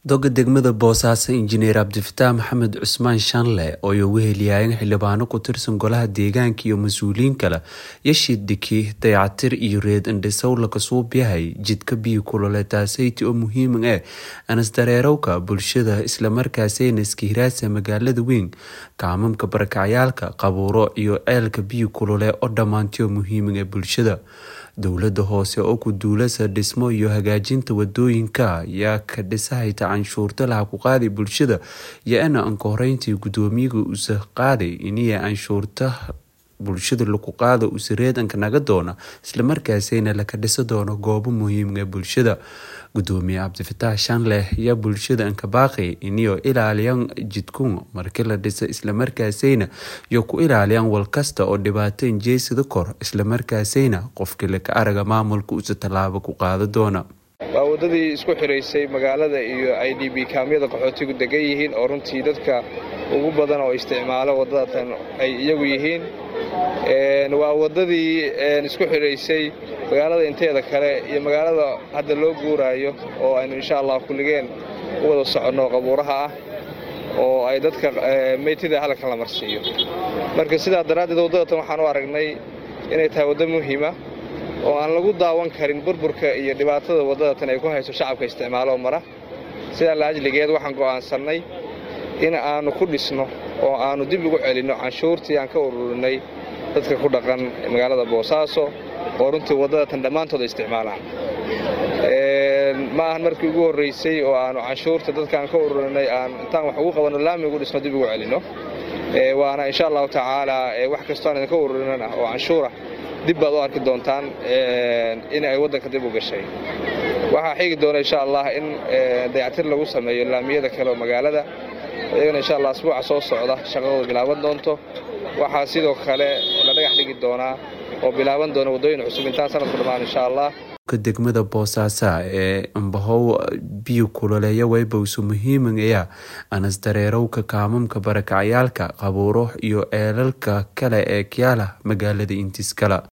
doga degmada boosaaso injineer cabdifataax maxamed cusmaan shanle oo ay ugu heliyaayeen xildhibaano ku tirsan golaha deegaanka iyo mas-uuliyiin kale yashidhiki dayacatir iyo reed indhisow kasuub yahay jidka biyo kulole taasayti oo muhiim ah anasdareerowka bulshada islamarkaasayna iskahiraasa magaalada weyn kaamamka barakacyaalka qabuuro iyo ceelka biyo kulole oo dhammaantiyo muhiima bulshada dowlada hoose oo ku duulasa dhismo iyo hagaajinta wadooyinka ayaa ka dhisahayta canshuurta laha ku qaaday bulshada yo-ana anka horeyntii gudoomiyaga usa qaaday iniya canshuurta bulshada lagu qaado usareedanka naga doona islamarkaasayna laka dhisa doono goobo muhiimga bulshada gudoomiye cabdifataax shanleh ayaa bulshada anka baaqay iniyo ilaaliyan jidkun markii la dhisa islamarkaasayna iyo ku ilaaliyaan walkasta oo dhibaato injeysada kor islamarkaasayna qofkii laka araga maamulka usa tallaabo ku qaada doona waa waddadii isku xiraysay magaalada iyo i d b kaamyada qaxootigu degan yihiin oo runtii dadka ugu badan oo isticmaalo waddadatan ay iyagu yihiin waa waddadii isku xidhaysay magaalada inteeda kale iyo magaalada hadda loo guuraayo oo aynu insha allah kulligeen u wada soconno qabuuraha ah oo ay dadka meytida halkan la marsiiyo marka sidaa daraaddeed waddadatan waxaan u aragnay inay tahay waddo muhiima oo aan lagu daawan karin burburka iyo dhibaatada waddadatan ay ku hayso shacabka isticmaalo mara sidaa la ajligeed waxaan go'aansannay in aannu ku dhisno oo aannu dib ugu celinno canshuurtii aan ka ururinay dadka ku dhaqan magaalada boosaaso oo runtii waddadatan dhammaantood ay isticmaalaan ma ahan markii ugu horraysay oo aannu canshuurta dadkaan ka ururinay aan intaan wax ugu qabanno laami ugu dhisno dib ugu celinno waana insha allahu tacaalaa wax kastoo aan idinka ururinana oo canshuurah dib baad u arki doontaan in ay waddanka dib u gashay waxaa xigi doona insha allah in dayactir lagu sameeyo laamiyada kale oo magaalada iyagana insha allah asbuuca soo socda shaqadooda bilaaban doonto waxaa sidoo kale la dhagax dhigi doonaa oo bilaaban doona waddooyin cusub intaan sanadku dhammaan insha allah degmada boosaaso ee ambahow biyo kuloleeya weybowsu muhiimaya anasdareerowka kaamamka barakacyaalka qabuuro iyo eelalka kale ee kyaala magaalada intiskala